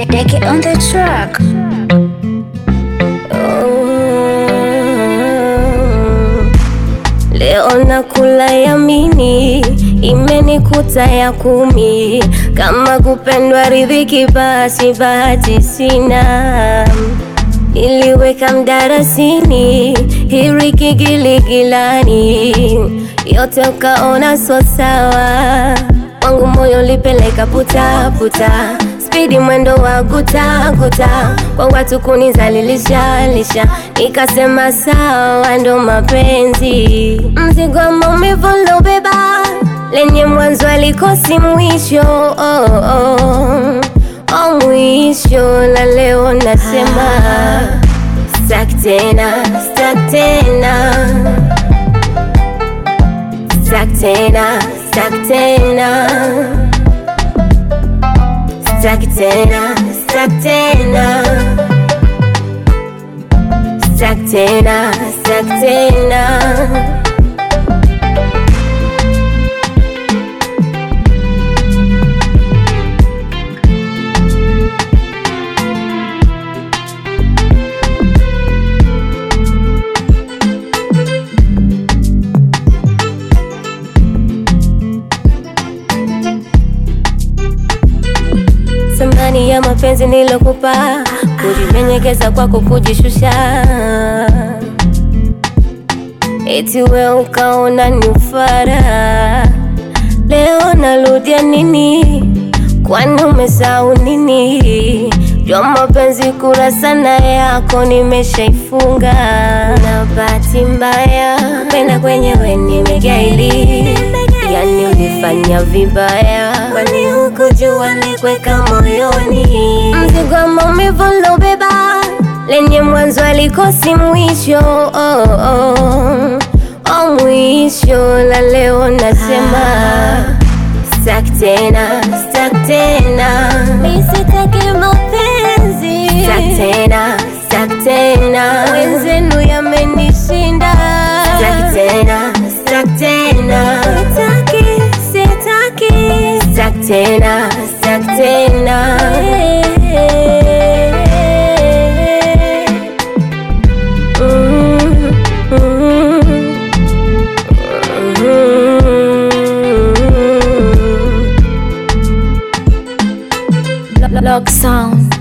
Deke on the track. Oh. Leo nakula yamini, imenikuta ya kumi. Kama kupendwa ridhiki, basi bahati sina. Niliweka mdarasini, hiriki giligilani, yote ukaona so sawa. Wangu moyo lipeleka puta puta, spidi mwendo wa guta guta, kwa watu kunizalilisha lisha, nikasema sawa, ndo mapenzi. Mzigo wa maumivu nilobeba, lenye mwanzo alikosi mwisho oh, oh. Oh, mwisho na leo nasema staki tena, staki tena, staki tena, staki tena, staki tena, staki tena, staki tena, staki tena. Thamani ya mapenzi nilokupa, kujimenyekeza kwako kujishusha, eti we ukaona ni ufara. Leo narudia nini? Kwani umesahau nini? Jua mapenzi kurasa na yako nimeshaifunga, na bahati mbaya penda kwenyewe nimegaili Yani ulifanya vibaya, kwani hukujua nikweka moyoni mzigo wa maumivu nilobeba, lenye mwanzo alikosi mwisho oh, oh. Oh, mwisho la leo nasema staki tena, staki tena, mi sitaki mapenzi, staki tena, staki tena, wenzenu yamenishinda, staki tena, staki tena, sitaki, sitaki, staki tena, staki tena. Mm, mm, mm. Lock sound.